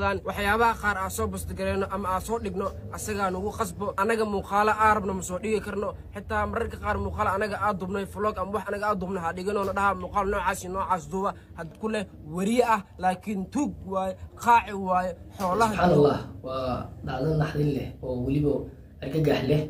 wadaan waxyaabaha qaar aan soo bastagareeno ama aan soo dhigno asagaa nagu qasbo anaga muuqaalo aarabna ma soo dhigi karno xitaa mararka qaar muuqaalo anaga aa dubnay vlog ama wax anaga aa dubnay ha dhiganoona dhaha muuqaal noocaas iyo noocaas duuba had ku leh weriye ah laakiin tuug waaye qaaci waaye xoolaha subxaan allah waa dhacdo naxdin leh oo weliba argagax leh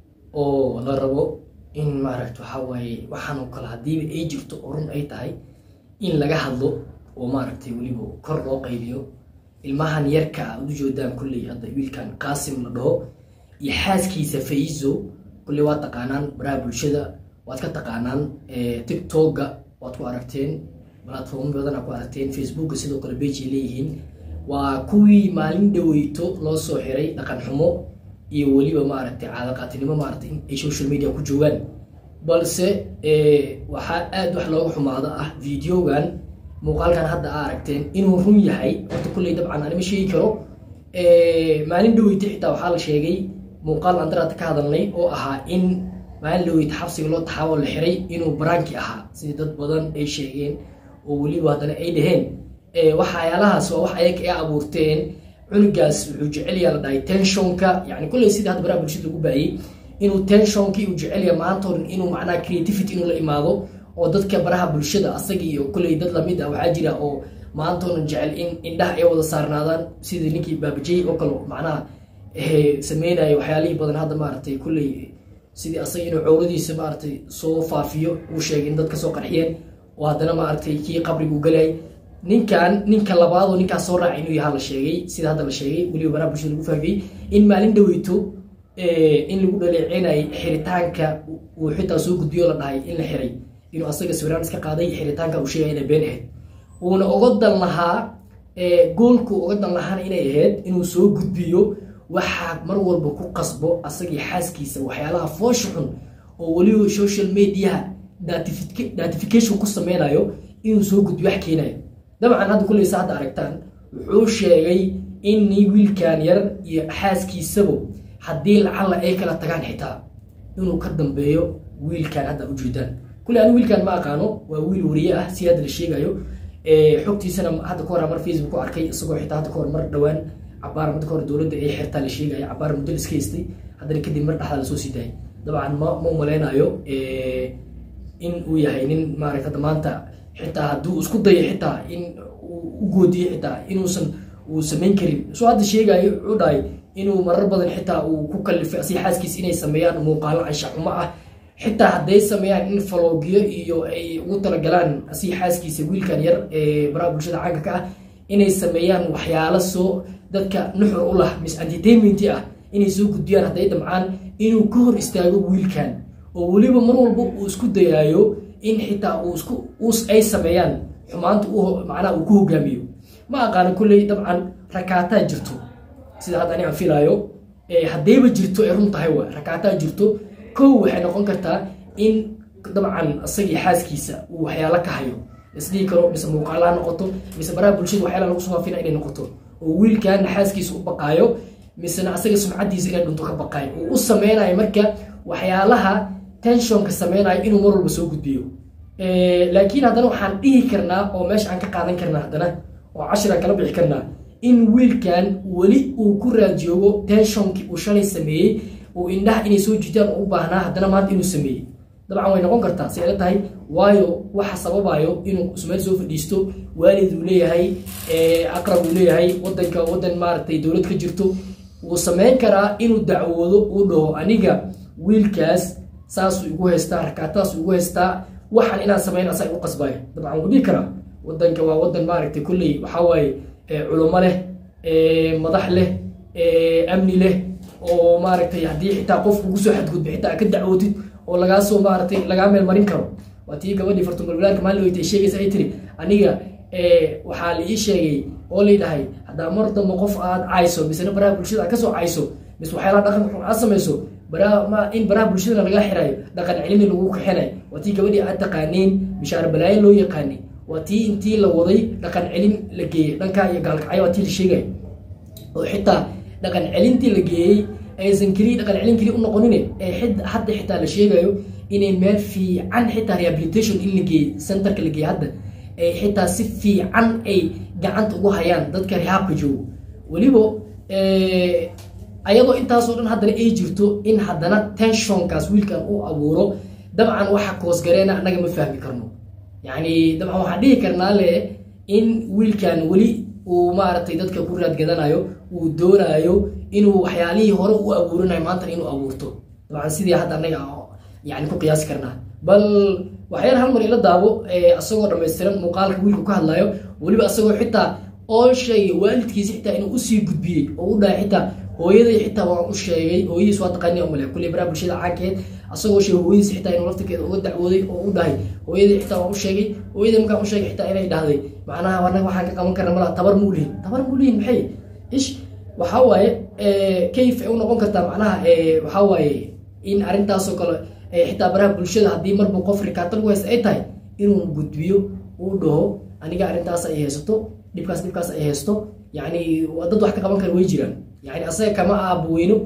oo la rabo in maaragta waxaa waaye waxaan oo kale haddiiba ay jirto oo run ay tahay in laga hadlo oo maaragtay weliba kor loo qayliyo ilmahan yarka a u joodaan kulley hadda wiilkan qaasim la dhaho iyo xaaskiisa faizo kulley waa taqaanaan baraha bulshada waad ka taqaanaan tiktoka waad ku aragteen platform badan aad ku aragteen facebooka sidoo kale bage ay leeyihiin waa kuwii maalin dhaweyto loo soo xiray dhaqan xumo iyo weliba maaragtay caadaqaatinimo maaragtay in ay social media ku joogaan balse waxaa aada wax looga xumaado ah videogan muuqaalkan hadda aa aragteen inuu run yahay horta kulley dabcan anima sheegi karo maalin dhaweyta xitaa waxaa la sheegay muuqaal aan daraata ka hadalnay oo ahaa in maalin dhaweyta xabsiga loo taxaabo la xiray inuu baraanki ahaa sidii dad badan ay sheegeen oo weliba haddana ay dhaheen waxyaalahaas waa wax ayaga ay abuurteen cunugaas wuxuu jecelyaa la dhahay tenshonka yani kulley sidii hadda baraha bulshada lagu baayey inuu tenshonki uu jecelya maanta oran inuu macnaha creativity inuu la imaado oo dadka baraha bulshada asaga iyo kulley dad lamid ah waxaa jira oo maanta oran jecel in indhaha ay wada saarnaadaan sidii ninkii baabajey oo kale macnaha sameynaya waxyaalihii badan hadda maaragtay kulley sidii asaga inuu cowradiisa maaragtay soo faafiyo uu sheegay in dad kasoo qarxiyeen oo haddana maaragtay kii qabrigu galay ninkan ninka labaadoo ninkaas soo raaca inuu yahaa la sheegay sida hadda la sheegay weliba baraha bulshada lagu faafiyey in maalin dhaweyto in lagu dhaleecinayay xiritaanka uu xitaa soo gudbiyo la dhahay in la xiray inuu asaga sawiraan iska qaaday xiritaanka uu sheegay inay been ahayd uuna oga dan lahaa goolku oga dan lahaana inay ahayd inuu soo gudbiyo waxaa mar walba ku qasbo asagii xaaskiisa waxyaalaha foosha xun oo weliba social mediaha datification ku sameynayo inuu soo gudbiyo wax keenayo dabcan hadda kulleysa hadda aragtaan wuxuu sheegay in wiilkan yar iyo xaaskiisaba haddii lacalla ay kala tagaan xitaa inuu ka dambeeyo wiilkan hadda ujeedaan kulle anigu wiilkan ma aqaano waa wiil wariye ah si hadda la sheegayo xogtiisana hadda ka hor mar facebook ku arkay isagoo xitaa hadda kahor mar dhowaan cabaar muddo kahor dowladda ay xirtaa la sheegaya cabaar muddo la iska haystay haddana kadib mar dhexda lasoo sii daayay dabcan ma ma umaleynayo in uu yahay nin maaragta hadda maanta xitaa hadduu isku dayo xitaa in u goodiyo xitaa inuusan uu samayn karin soo hadda sheegayo wuxuu dhahay inuu marar badan xitaa uu ku kalifay asi xaaskiis inay sameeyaan muuqaalo anshaxumo ah xitaa hadday sameeyaan in falogyo iyo ay ugu talagalaan asi xaaskiisa wiilkan yar ee baraha bulshada caanka ka ah inay sameeyaan waxyaalo soo dadka nuxur u lah mis entertainment ah inay soo gudbiyaan hadday damcaan inuu ka hor istaago wiilkan oo weliba mar walba uu isku dayaayo in xitaa uu isku us ay sameeyaan xumaanta macnaha uu ku hogaamiyo ma aqaano kulley dabcan rakaataa jirto sida hadda ani aan filaayo haddayba jirto ay run tahay wa rakaataa jirto kow waxay noqon kartaa in dabcan isagii xaaskiisa uu waxyaalo ka hayo isdhihi karo mise muuqaala ha noqoto mise baraha bulshada waxyaala lagu soo faafina inay noqoto oo wiilkaana xaaskiisa u baqaayo misena asaga sumcadiisa inay dhunto ka baqaayo uu u sameynayo marka waxyaalaha tenshonka sameynayo inuu mar walba soo gudbiyo laakiin haddana waxaan dhihi karnaa oo meesha aan ka qaadan karnaa haddana oo cashiraan kala bixi karnaa in wiilkan weli uu ku raajoogo tenshonki uu shalay sameeyey uu indhaha inay soo jitaan u baahnaa haddana maanta inuu sameeyey dabcan way noqon kartaa si ayla tahay waayo waxa sababayo inuu ismeel soo fadhiisto waalid uu leeyahay aqrab uu leeyahay wadanka wadan maaragtay dowlad ka jirto wuu sameyn karaa inuu dacwoodo uu dhaho aniga wiilkaas saasuu igu haystaa rakaataasuu igu haystaa waxaan inaan sameyn asaa igu qasbaayo dabcan wuu dhihi karaa wadanka waa wadan maaragtay kulley waxaa waaye culummo leh madax leh amni leh oo maaragtay haddii xitaa qof ugu soo xadgudba xitaa ka dacwootid oo lagaa soo maaragtay lagaa meel marin karo waa tii gabadhii fartumalwalaarka maalin weyta ay sheegaysa ay tiri aniga waxaa la ii sheegay oo laydhahay haddaa mar dambe qof aad cayso misena baraha bulshada aad kasoo cayso mise waxyaalaha dhaqanka xun aad samayso in baraha bulshadana laga xirayo dhaqan celini lagu kaxinayo waa tii gabadhii aad taqaaneen bishaar balaayo loo yaqaanay waa tii intii la waday dhaqan celin la geeyey dhankaa iyo gaalkacyo waa tii la sheegay oo xitaa dhaqan celintii la geeyey aysan keliya dhaqan celin keliya u noqonin ee hadda xitaa la sheegayo inay meel fiican xitaa rehabilitation in la geeyey centerka la geeyey hadda ay xitaa si fiican ay gacanta ugu hayaan dadka rehaabka joogo weliba ayadoo intaasoo dhan haddana ay jirto in haddana tenshonkaas wiilkan uu abuuro dabcan waxa koosgareena annaga ma fahmi karno yacni dabcan waxaan dhihi karnaa le in wiilkan weli uu maaragtay dadka ku raadgadanayo uu doonayo inuu waxyaalihii hore u abuurinayo maantana inuu abuurto dabcan sidii hadda annaga yani ku qiyaasi karnaa bal waxyar hal mar ila daabo asagoo dhammaystiran muuqaalka wiilku ka hadlayo weliba asagoo xitaa oo sheegay waalidkiisa xitaa inuu usii gudbiyey oo u dhahay xitaa hooyaday xitaa waan u sheegay hooyadiis waa taqaani male kulley baraha bulshada caankeed asagoo sheegay hooyadiis xitaa inuu laftirkeeda uga dacwooday oo u dhahay hooyaday xitaa waan u sheegay hooyaday markaan u sheegay xitaa inay dhahday macnaha anaga waxaan ka qaban karna malaha tabar muu lihin tabar muu lihin maxay ish waxaa waaye kayf ay u noqon kartaa macnaha waxaa waaye in arrintaasoo kale xitaa baraha bulshada haddii marbu qof rikaata lagu haysta ay tahay inuu gudbiyo uu dhaho aniga arrintaas ay haysato dhibkaas dhibkaas ay haysto yacni dad wax ka qaban kara way jiraan yani asaga kama aabaweyno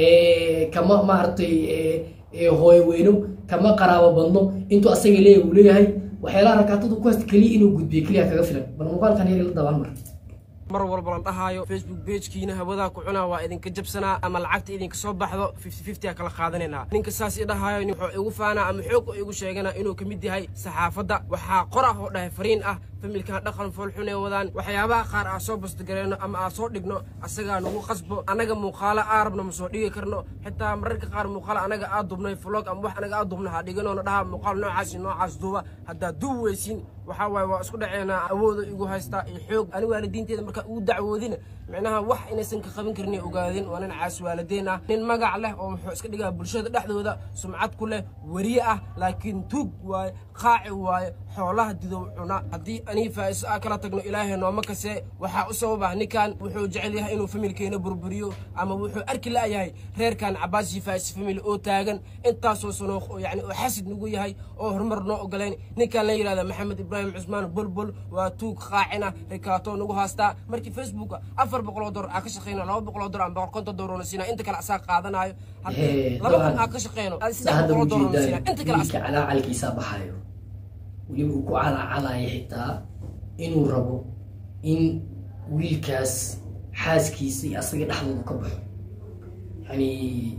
kama maaragtay hooyo weyno kama qaraabo badno intuu asaga leeyahay uu leeyahay waxyaalaha rakaatadu ku haysta keliya inuu gudbiyo keliya kaga filan bal muuqaalkan yar ila dabaan mar mar walba la dhahaayo facebook beejkiina hawadaa ku cunaa waa idinka jabsanaa ama lacagta idinka soo baxdo fifty fifty a kala qaadanaynaa ninka saas i dhahaayo wuxuu igu faanaa ama xoog igu sheegana inuu ka mid yahay saxaafadda waxaa qor ah oo dhahay fariin ah familkan dhaqan foolxun ee wadaan waxyaabaha qaar aa soo bastagareeno ama aa soo dhigno asagaa nagu qasbo annaga muuqaalo aa rabno ma soo dhigi karno xitaa mararka qaar muuqaalo anaga aa dubnay vlog ama wax anaga aa dubna ha dhiganoona dhaha muuqaal noocaas iyo noocaas duuba haddaa duub weysiin waxaa waaye waa isku dhaceynaa awooda igu haystaa iyo xoog ani waalidiinteeda markaa ugu dacwoodina micnaha wax inaysan ka qaban karin ogaadin waa nin caas waalideyn ah nin magac leh oo wuxuu iska dhigaa bulshada dhexdooda sumcad ku leh weriye ah laakiin tuug waaye qaaci waaye xoolaha didow cuna haddii anii faa'iso aa kala tagno ilaahay nooma kasee waxaa u sababah ninkan wuxuu jecel yahay inuu familkeena burburiyo ama wuxuu arki la'yahay reerkan cabaasi faa'is family oo taagan intaasoo sanooq oo yani oo xasid nagu yahay oo horumar noo ogolayn ninkan la yidhahda maxamed ibraahim cusmaan bolbol waa tuug qaacina rikaatoo nagu haastaa markii facebooka afar boqoloo dolar aa ka shaqeyno laba boqoloo dolar ama boqol konton dolarna siinaa inta kale asaa qaadanayo haddii laba kun aa ka shaqeyno saddex boqoloo dolarna siinaa inta kale wiilka calaacalkiisa baxayo weliba uu ku calaacalayo xitaa inuu rabo in wiilkaas xaaskiisa iyo asaga dhexdooda ka baxo yani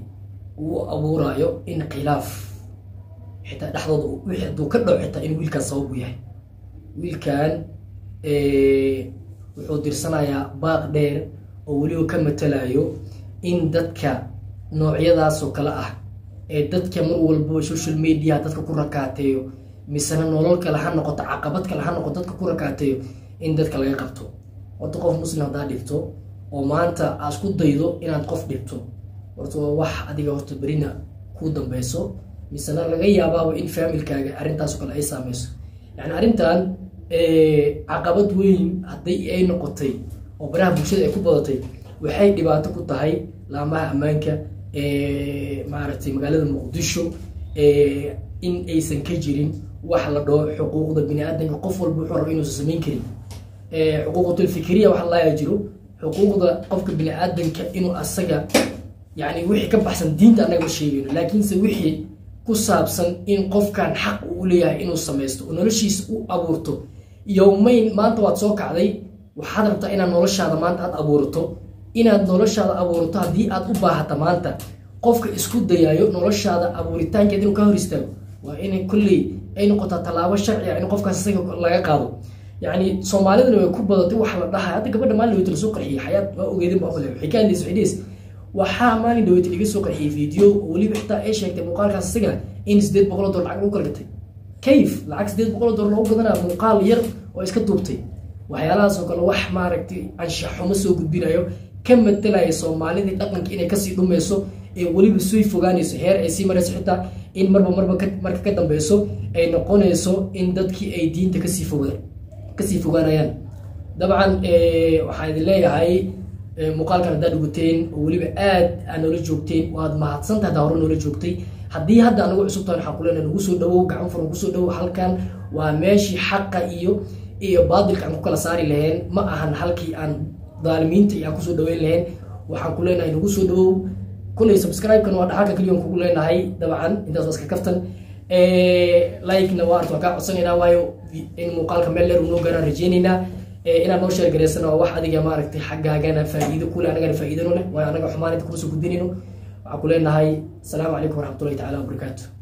uu abuurayo in khilaaf xitaa dhexdooda wixii hadduu ka dhaco xitaa in wiilkaan sabab u yahay wiilkan wuxuu dirsanayaa baaq dheer oo weliba ka matalayo in dadka noocyadaasoo kale ah ee dadka mar walbaba social media dadka ku rakaateeyo misena nolol kale ha noqoto caqabad kale ha noqoto dadka ku rakaateeyo in dadka laga qabto horta qof muslim haddaa dhibto oo maanta aad isku daydo inaad qof dhibto horta waa wax adiga horta berina ku dambeyso misena laga yaabaaba in faamilkaaga arrintaasoo kale ay saameyso yani arrintan caqabad weyn hadday ay noqotay oo baraha bulshada ay ku badatay waxay dhibaato ku tahay laamaha ammaanka maaragtay magaalada muqdisho in aysan ka jirin wax la dhaho xuquuqda bini aadamka qof walba wuxuu raba inuusan samayn karin xuquuqatulfikriya waxa laaya jiro xuquuqda qofka bini aadamka inuu asaga yani wixii ka baxsan diinta annaga ma sheegayno laakiinse wixii ku saabsan in qofkan xaq uu leeyahay inuu samaysto oo noloshiisa u abuurto yowmayn maanta waad soo kacday waxaad rabtaa inaad noloshaada maanta aad abuurto inaad noloshaada abuurto haddii aad u baahata maanta qofka isku dayayo noloshaada abuuritaankeed inuu ka hor istaago waa inay kolley ay noqotaa tallaabo sharci ah in qofkaas isaga laga qaado yacni soomaalidana way ku badatay waxa la dhahay hadda gabadha maalin dhaweyta lasoo qarxiyay xayaad waa ogeedin baa male waxay ka hadlaysa waxay dhehaysa waxaa maalin dhaweyta laga soo qarxiyay video oo weliba xitaa ay sheegtay muuqaalkaas isaga in sideed boqol dolar lacag lagu kala gatay kayf lacag sideed boqol dolar loogu gadanaa muuqaal yar oo iska duubtay waxyaalahaas oo kale wax maaragtay anshax xumo soo gudbinayo ka matalaya soomaalidii dhaqanka inay kasii dhumeyso ee weliba sii fogaanayso heer ay sii marayso xitaa in marba marba marka ka dambeyso ay noqonayso in dadkii ay diinta kasii foga kasii fogaanayaan dabcan waxaan idin leeyahay muuqaalkan haddaad dhuguteen oo weliba aad aad noola joogteen waad mahadsantahay haddaa hore noola joogtay haddii hadda anagu cusubtahan waxaan kuleenahay nagu soo dhawow gacan furan kusoo dhawow halkan waa meeshii xaqa iyo iyo baadilka aan ku kala saari laheen ma ahan halkii aan daalimiinta iyo aan kusoo dhaweyn lahayn waxaan ku leenahay nagu soo dhawow kulley subscribe-kan waa dhaxalka keliya aan kugu leenahay dabcan intaas waa iska kaftan like-na waa arta waan kaa codsanaynaa waayo in muuqaalka meel dheer uu noo gaaraan rajeynaynaa inaad noo sheer garaysana waa wax adiga maaragtay xaggaagana faa'iido kule anagana faa'iidano leh waayo anaga xumaan inta kuma soo gudinayno waxaan ku leenahay asalaamu calaykum waraxmatullahi tacaala wabarakaatu